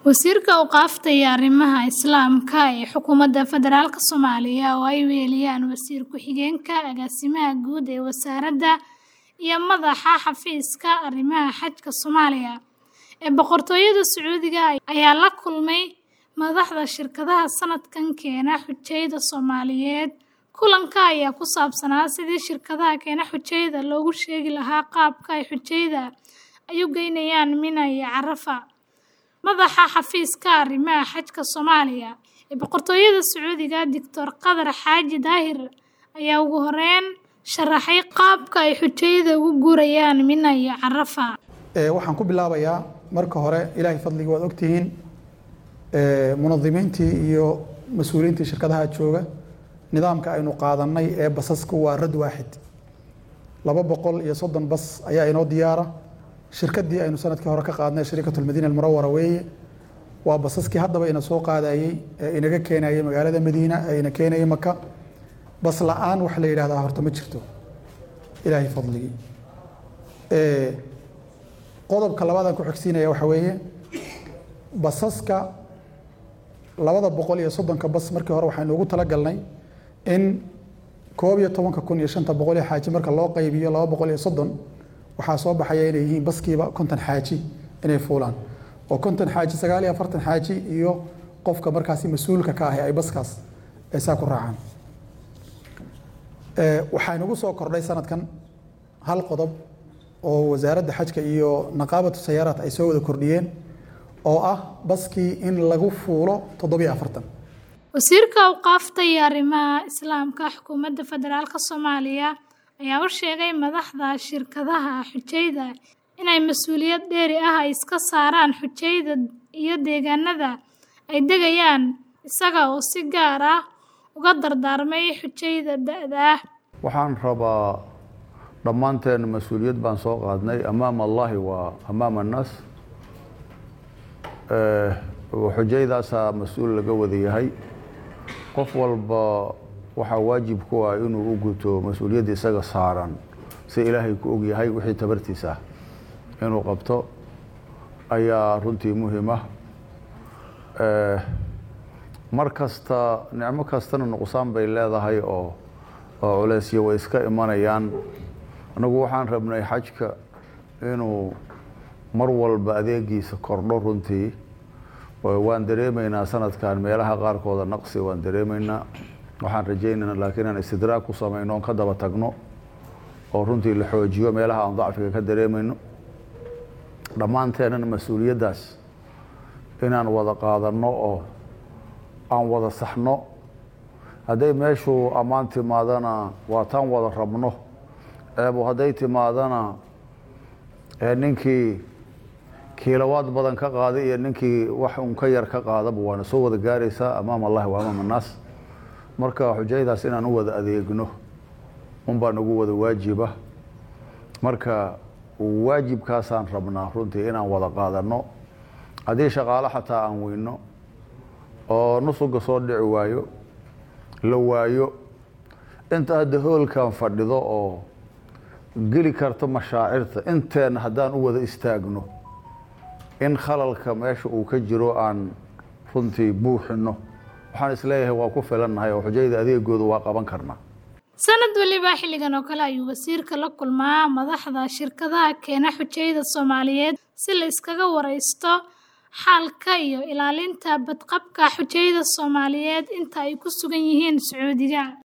Wasiirka Awqaafta iyo Arrimaha Islaamka ee Xukuumadda Federaalka Soomaaliya oo ay weheliyaan Wasiir Ku-xigeenka Agaasimaha Guud ee Wasaaradda iyo Madaxa Xafiiska Arrimaha Xajka Soomaaliya ee Boqortooyada Sacuudiga ayaa la kulmay madaxda shirkadaha sanadkan keena xujayada Soomaaliyeed. Kulanka ayaa ku saabsanaa sidii shirkadaha keena xujayada loogu sheegi lahaa qaabka ay xujayada u geynayaan Mina iyo Carafa. Madaxa Xafiiska Arrimaha Xajka Soomaaliya ee Boqortooyada Sacuudiga, Dr. Qadar Xaaji Daahir ayaa ugu horeyn sharaxay qaabka ay xujayada ugu guurayaan Mina iyo Carafa. waxaan ku bilaabayaa marka hore ilaahay fadliga waad ogtihiin munadimiintii iyo mas-uuliyiintii shirkadaha jooga nidaamka aynu qaadanay ee basasku waa rad waaxid laba boqol iyo soddon bas ayaa inoo diyaara shirkadii aynu sanadkii hore ka qaadnay shariikat almadiina almunawara weeye waa basaskii haddaba ina soo qaadayey ee inaga keenayay magaalada madiina ee ina keenayay maka bas la-aan wax la yidhahdaa horta ma jirto ilaahay fadligii qodobka labaadaan ku xigsiinaya waxa weeye basaska labada boqol iyo soddonka bas markii hore waxaynu ugu talagalnay in koob iyo tobanka kun iyo shanta boqol iyo xaaji marka loo qaybiyo laba boqol iyo soddon waxaa soo baxaya inay yihiin baskiiba konton xaaji inay fuulaan oo konton xaaji sagaal iyo afartan xaaji iyo qofka markaasi mas-uulka ka ahi ay baskaas ay saa ku raacaan waxaa inagu soo kordhay sanadkan hal qodob oo wasaaradda xajka iyo naqaabatu sayaaraat ay soo wada kordhiyeen oo ah baskii in lagu fuulo toddobiyo afartan Wasiirka Awqaafta iyo Arrimaha Islaamka Xukuumadda Federaalka Soomaaliya ayaa u sheegay madaxda shirkadaha xujayada inay mas'uuliyad dheeri ah ay iska saaraan xujayada iyo deegaanada ay degayaan isaga oo si gaar ah uga dardaarmay xujayada da'da ah waxaan rabaa dhammaanteen mas-uuliyad baan soo qaadnay amaama allahi waa amaama annaas xujayadaasaa mas-uul laga wada yahay qof walba waxaa waajib ku ah inuu u guto mas-uuliyadda isaga saaran si ilaahay ku og yahay wixii tabartiisa ah inuu qabto ayaa runtii muhiim ah mar kasta nicmo kastana nuqsaan bay leedahay oo oo culeysyo way iska imanayaan anagu waxaan rabnay xajka inuu mar walba adeegiisa kordho runtii waan dareemaynaa sanadkan meelaha qaarkooda naqsi waan dareemaynaa waxaan rajaynaynaa laakiin inaan istidraag ku samayno oon ka daba tagno oo runtii la xoojiyo meelaha aan dacfiga ka dareemayno dhammaanteenana mas-uuliyaddaas inaan wada qaadanno oo aan wada saxno hadday meeshu ammaan timaadana waa taan wada rabno eebo hadday timaadana ninkii kiilowaad badan ka qaaday iyo ninkii wax un ka yar ka qaadaba waana soo wada gaaraysaa amaam allahi wa amaam annaas marka xujayadaas inaan u wada adeegno unbaa nagu wada waajiba marka waajibkaasaan rabnaa runtii inaan wada qaadanno haddii shaqaalo xataa aan weyno oo nusuga soo dhici waayo la waayo inta hadda hoolkan fadhido oo geli karta mashaacirta inteenna haddaan u wada istaagno in khalalka meesha uu ka jiro aan runtii buuxino waxaan isleeyahay waa ku filannahay oo xujayada adeegooda waa qaban karnaa sanad waliba xilligan oo kale ayuu wasiirka la kulmaa madaxda shirkadaha keena xujayada Soomaaliyeed si la iskaga wareysto xaalka iyo ilaalinta badqabka xujayada Soomaaliyeed inta ay ku sugan yihiin Sacuudiga